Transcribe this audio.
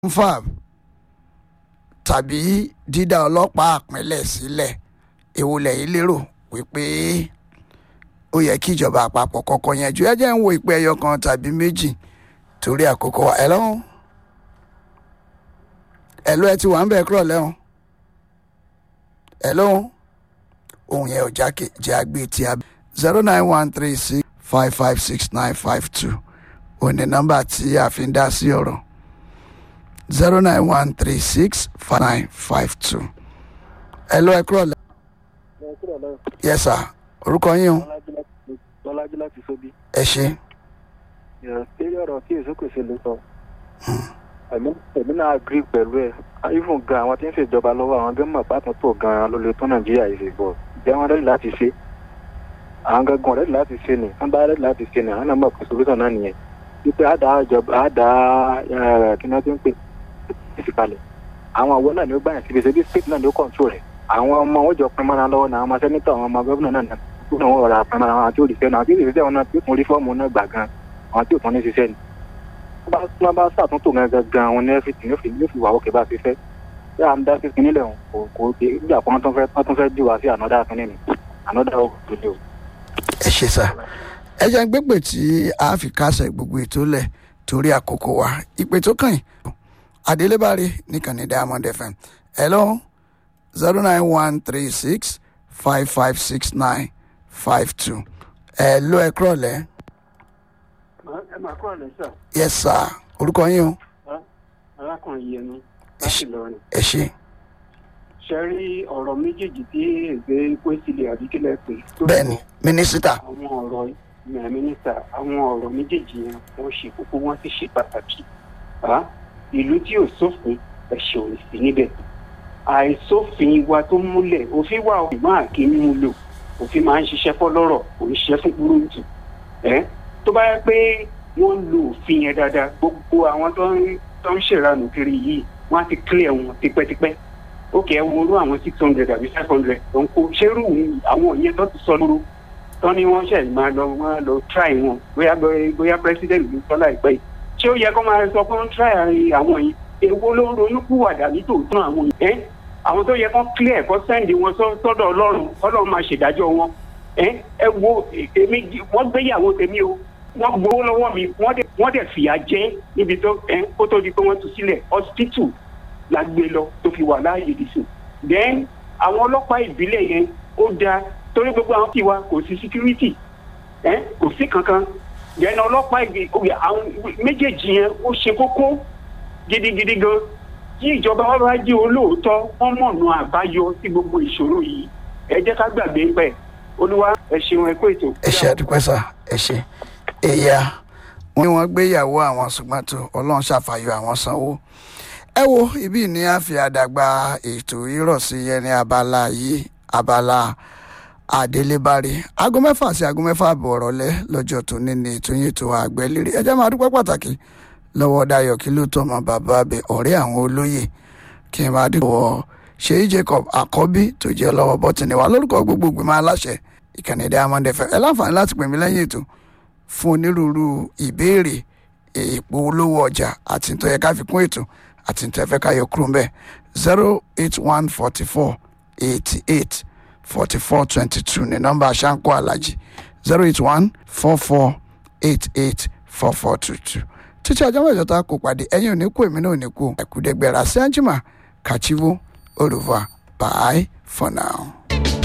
fab tàbí dídá ọlọ́pàá àpínlẹ̀ sílẹ̀ èwo lẹ́yìn lérò wípé ó yẹ kí ìjọba àpapọ̀ kọ́kọ́ yanjú ẹ jẹ́ ń wo ìpè ẹyọ kan tàbí méjì torí àkókò wa ẹ lọ́hùn ẹ ló ẹ ti wà ń bẹ̀ kúrọ̀ lẹ́hùn ẹ lọ́hùn ohun yẹn ò jákè jẹ́ àgbé tí a zero nine one three six five five six nine five two òní nọ́mbà tí a fi ń dá sí ọ̀rọ̀ zero nine one three six five nine five two. ẹ lọ ẹ kúrọ̀ lẹ́. yes sir orúkọ yín o lọ́lájú láti sóbí. ẹ ṣe. eré ọ̀rọ̀ tí èso kò ṣe lè sọ. èmi náà agree pẹ̀lú ẹ̀ even gan àwọn tí ń ṣèjọba lọ́wọ́ àwọn gẹ́mọ̀ pàtó tó gan ló lè tún nàìjíríà yìí ṣe bọ̀ jẹ́ wọn rẹ́dí láti ṣe àwọn gangan rẹ́dí láti ṣe ni wọ́n bá rẹ́dí láti ṣe ni àwọn náà mọ̀ pé solution náà nìyẹn wípé àdá ìjọba àdá kí ni wọ́n ti ń pè ìfìkalẹ̀ àwọn àwọn náà ni ó gbà yẹn síbi ṣe bí state náà ni ó control rẹ̀ àwọn ọmọ wọn jọ pin mọ́ra lọ́wọ́ náà àwọn ọmọ sẹ́nitọ̀ àwọn ọmọ gómìnà náà gómìnà wọn rọra pin mọ́ra àwọn tí ó lè fẹ́ náà tí ó lè fẹ́ wọn náà tí ó tún rí fọ́ọ̀mù náà gbà gan àwọn tí ò tún ní ṣiṣẹ́ ni wọ́n bá ṣàtúntò gangan gan àwọn ní ẹ́fíìtì ní òfin ní òfin wà ókè bá ṣe fẹ́ bí à ń dá sísun nílẹ̀ kò kò gbà pé wọ́n tún fẹ́ wọ́n tún fẹ́ jù wá sí ànọ́dá kínní ni ànọ́dá òkú ni o. ẹ ṣe sá ẹ jẹ́ ń gbégbè tí a fi kásẹ̀ gbogbo ètò lẹ̀ torí àkókò wa ìpè tó kàn yín adélébárí nìkànnì diamond fm hello zero nine one three six five five six nine five two hello ẹ kúrọ̀ lẹ́. ẹ máa kúrò lẹ́sà yes sir orúkọ yín o arákùnrin yẹnu láti lọrin ẹ ṣe ṣe rí ọ̀rọ̀ méjèèjì tí ègbé pèsìlẹ̀ àdíkílẹ̀ pé tó bẹ́ẹ̀ni mínísítà àwọn ọ̀rọ̀ ìmọ̀ mínísítà àwọn ọ̀rọ̀ méjèèjì yẹn wọ́n ṣe kókó wọ́n sì ṣe pàtàkì Ah, ìlú tí ò sófin ẹ̀ṣẹ̀ ò sí níbẹ̀ àìsófin wa tó múlẹ̀ òfin wà ìgbọ́n àkíní mú lò òfin máa ń ṣiṣẹ́ fọlọ́rọ̀ kò ń ṣiṣẹ́ fún kúrúǹtù ẹ́ tó bá yẹ pé wọ́n lo òfin yẹn dáadáa gbogbo àwọn tó ń tó ń ṣèranù kiri yìí wọ́n á ti clear wọn tipẹ́tipẹ́ ó kẹ́ ẹ wọlé àwọn six hundred àbí five hundred tó ń kó ṣerú àwọn yẹn tó ti sọ lóru tó ní wọ́n ṣẹ̀ máa lọ wọ́n lọ try wọn bóyá bóyá president ló sọ láìpẹ́ yìí ṣé ó yẹ kó máa sọ pé wọ́n try àwọn yìí èwo ló ń ronúkúwàdà nítòótọ́ àwọn yìí ẹ́ àwọn tó yẹ kó clear kó sẹ́ndì wọn sọ́dọ̀ ọlọ́run ọlọ́run máa ṣèdájọ́ wọn ẹ ẹ wo èmi wọ́n gbéyàwó tèmi o wọ́n gbowó lọ́wọ́ mi wọ́n dẹ̀ wọ́n dẹ̀ fìyà jẹ níbi tó ẹ kó tó di pé wọ́n tú sílẹ̀ hospital la gbé lọ tó fi wà láàyè dìsùn then àwọn ọlọ́pàá ìbílẹ̀ yẹn ó dáa torí gbogbo àwọn tiwa kò sí security ẹ kò sí kankan then ọlọ́pàá ìgbì àwọn méjèèjì yẹn ó ṣe kókó gidigidi gan tí ìjọba wa bá jí olóòótọ́ wọ́n mọ̀nà àbáyọ sí gbogbo ìṣòro yìí ẹ jẹ́ ká gbàgbé pẹ̀ olúwa ẹ ṣeun ẹ kó ètò. ẹ ṣe àdúpẹ́ sá ẹ ṣe èyà wọn ni wọ́n gbéyàwó àwọn ṣùgbọ́n tó ọlọ́run ṣàfàyọ àwọn sanwó ẹ wo ibi ní a fi àdàgbà ètò ìrọ̀sí yẹn ní abala yìí abala àdélébárí aago mẹ́fà sí aago mẹ́fà àbọ̀ ọ̀rọ̀lẹ́ lọ́jọ́ tó ní ní ètò yìí tó àgbẹ̀lérí ẹ jẹ́ máa dúpẹ́ pàtàkì lọ́wọ́ dayọ̀ kí ló tọ́ ọmọ bàbá abẹ ọ̀rẹ́ àwọn olóyè kí n máa dúpọ̀ ṣèyí jacob àkọ́bí tó jẹ́ lọ́wọ́ bọ́tìnì wa lórúkọ gbogbo ìgbìmọ̀ aláṣẹ ìkànnì diamond fm ẹ láǹfààní láti pè mí lẹ́yìn ètò fún onírúurú ìbéèrè èèpo olówó ọjà àti nítorí ká fi kún ètò àti nítorí fẹ́ ká yọ kúrò ń bẹ̀ zero eight one forty four eighty eight forty four twenty two ní nọ́mbà aṣáńkó alájì zero eight one four four eight eight four four two two títí ọjọ́ mẹ́jọ tá a kò pàdé ẹ̀yin ò ní kú èmi náà ò ní kú ẹ̀kúdẹ́gbẹ̀rẹ̀ àṣẹ àjùmọ̀ kàchíwó au revoir bye for now.